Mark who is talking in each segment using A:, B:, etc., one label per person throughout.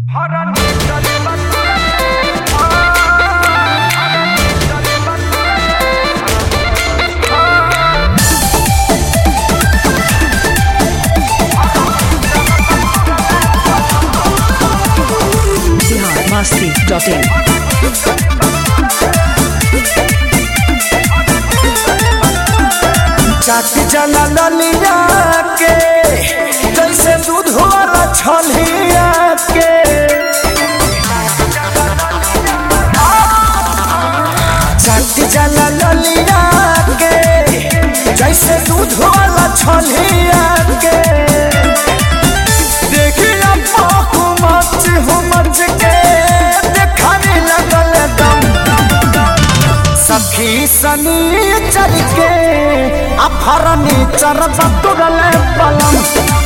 A: biharmasti.in
B: चाट जना ललिया के जैसे दूध वाला छलिया के चाट जना ललिया के जैसे दूध वाला छलिया के देखिया पाकू मच हो मच के देखाने लगल दम सखी सनी चल के अफरनी चरब तुरल पलम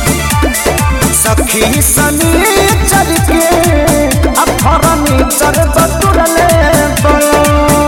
B: सखी सनी चल के अफरनी चरब तुरल पलम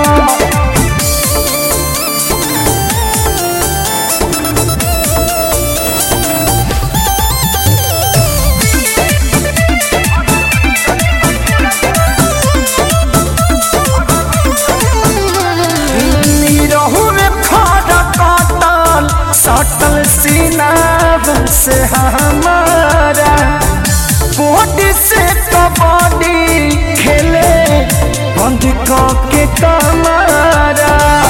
B: निरहु में खड़ा काटल सटल सीना से हमारा बॉडी से कबड्डी खेले बंद के कमारा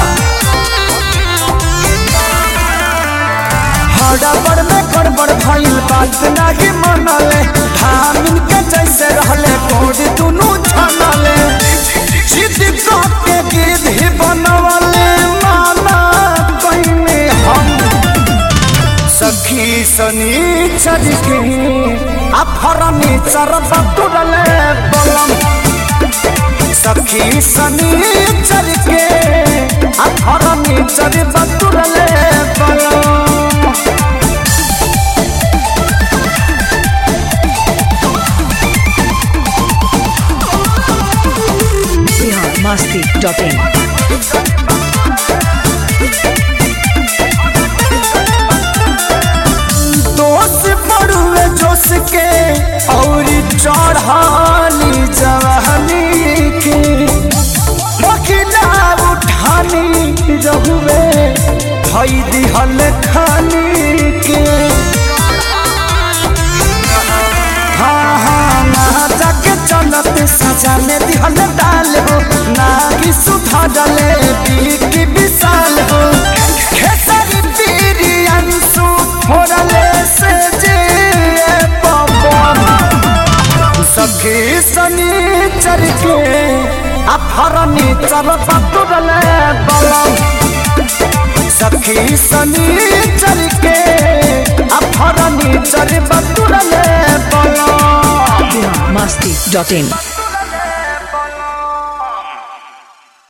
B: हड़बड़ में गड़बड़ भइल बात नाही मनले धामिन के जैसे रहले कोड दुनु छनले जिद के गिद्ध ही बनवले माना कइने हम सखी सनी चल के अफरनी चरब तुरले बलम सखी सनी चल के अफरनी चरब तुरले बलम
A: biharmasti.in
B: दोष पड़ुए जोश के और चढ़ानी जवानी के बकिला उठानी रहुए भई दिहल खानी के हाँ हाँ ना जाके चलत सजा में दिहल डाल हो ना कि सुधा डले की विशाल हो खेसरी पीरी अंशु फोड़ले से जे पवन सखी सनी चर के अफरनी चर पतुरले बलम सखी सनी चर के अफरनी चर पतुरले बलम
A: biharmasti.in